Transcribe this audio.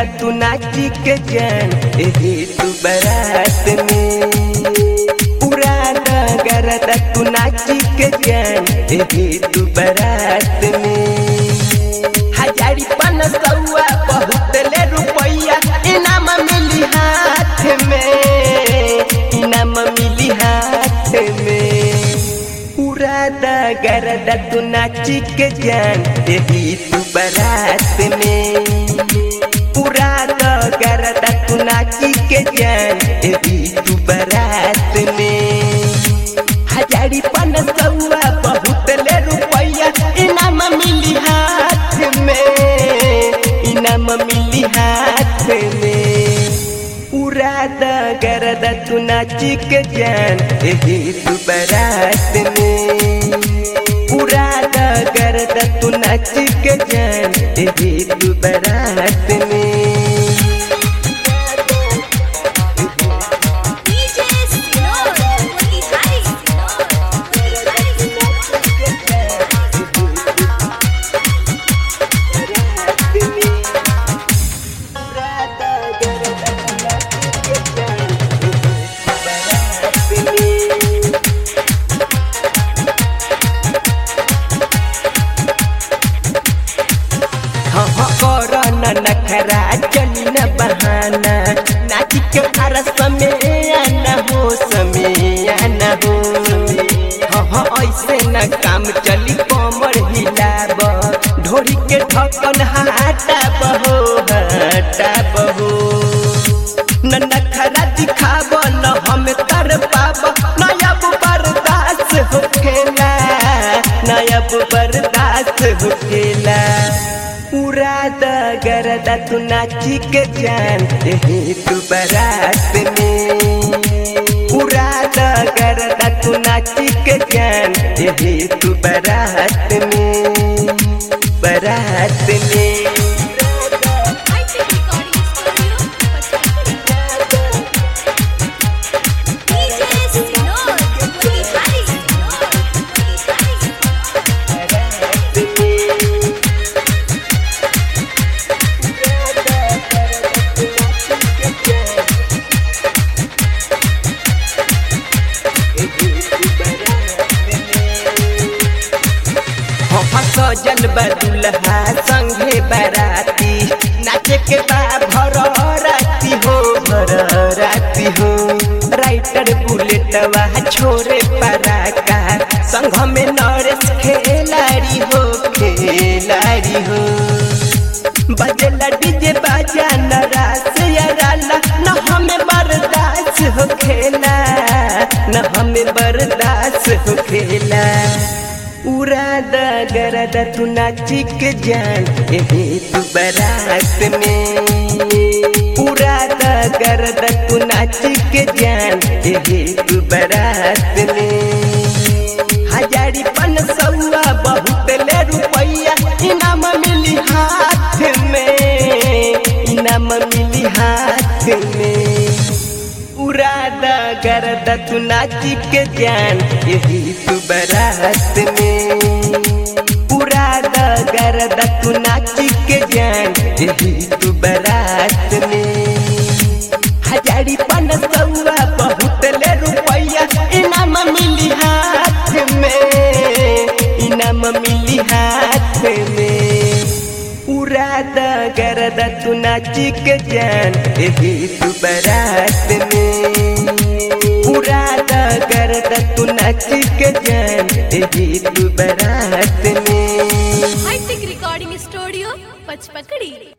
तू नाची के जान एही तू बारात में पूरा गरदा तू नाची के जान एही तू बारात में हजारी पन सौआ बहुत ले रुपैया इनाम मिली हाथ में इनाम मिली हाथ में पूरा गरदा तू नाची के जान एही तू बारात में पूरा गरदा तू नाची के जान एही तू बारात में हजारी पन सौआ बहुत ले रुपैया इनाम मिली हाथ में इनाम मिली हाथ में पूरा गरदा तू नाची के जान एही तू बारात में पूरा गरदा तू नाची के जान एही तू बारात में DJ Sinor, Motihari Sinor, Motihari नखरा चली न बहाना नाच के फरस में आना हो समय आना हो हाँ हाँ ऐसे न काम चली कमर हिलाब ढोरी के ढक्कन हटा बहो हटा बहो न नखरा दिखाब न हम कर पाब नयब बर्दाश्त होखेला नयब बर्दाश्त होखेला पूरा गरदा तू नाची के जान एही तू बारात में पूरा गरदा तू नाची के जान एही तू बारात में बारात में High-tech recording studio, Pachakuri. DJ Sinor, Motihari Sinor, Motihari सजल बदुल्हा संगे बराती नाचे के बा भर राती हो भर राती हो राइटर बुलेटवा छोरे पराका संघ में नरेश खेलाड़ी हो खेलाड़ी हो बजला डीजे बाजा नरास याराला न हमें बर्दाश्त हो खेला न हमें बर्दाश्त हो खेला उड़ा द गरदा तू नाची के जान एही तू बारात में उड़ा द गरदा तू नाची के जान एही तू बारात में हजारी पन सौआ बहुत ले रुपैया इनाम मिली हाथ में इनाम मिली हाथ में उड़ा द गरदा तू नाची के जान यही तू बारात में उड़ा द गरदा तू नाची के जान यही तू बारात में हजारी पन सौआ बहुत ले रुपैया इनाम मिली हाथ में इनाम मिली हाथ में उड़ा द गरदा तू नाची के जान एही तू बारात में उड़ा द गरदा तू नाची के जान एही तू बारात में High-tech recording studio, Pachpakadi.